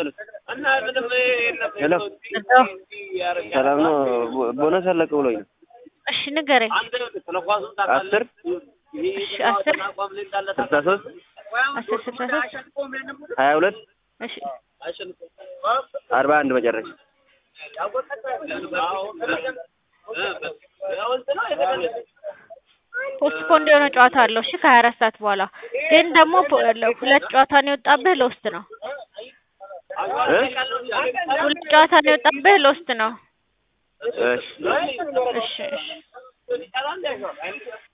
ሄሎ ሰላም ነው። ቦነስ አለቀ ብሎኝ ነው። እሺ ንገረኝ። አስር እሺ አስር ስልሳ ሶስት አስር ስልሳ ሶስት ሀያ ሁለት እሺ አርባ አንድ መጨረሻ ፖስትፖንድ የሆነ ጨዋታ አለው። እሺ ከሀያ አራት ሰዓት በኋላ ግን ደግሞ ፖ- ሁለት ጨዋታ ነው የወጣብህ ለውስጥ ነው። እ? ሁለት ጨዋታ ነው የወጣብህ ለውስጥ ነው። እሺ እሺ እሺ